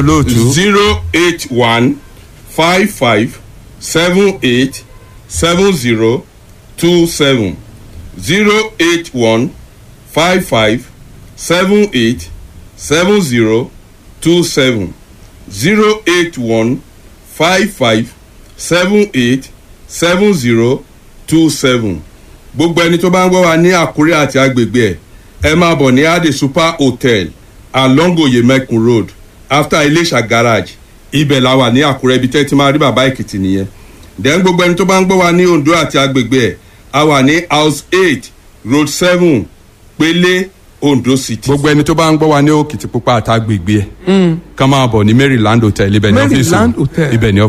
olóòtú. zero eight one five five seven eight seven zero two seven zero eight one five five seven eight seven zero two seven zero eight one five five seven eight seven zero two seven gbogbo ẹni tó bá ń gbọ́ wa ní àkúrẹ́ àti agbègbè ẹ̀ ẹ máa bọ̀ ní ade super hotel along oyemekun road after iléṣà garage ibẹ̀ la wà ní àkúrẹ́ ibi tẹ́ ti máa rí bàbá èkìtì nìyẹn then gbogbo ẹni tó bá ń gbọ́ wa ní ondo àti agbègbè ẹ̀ a wà ní house eight road seven pélé ondo city. gbogbo ẹni tó bá ń gbọ́ wa ní òkìtì pupa àtàgbègbè ẹ̀ kàn máa bọ̀ ní maryland hotel ibẹ̀ ní ọ́fíìsì Maryland Hotel. ibẹ̀ ní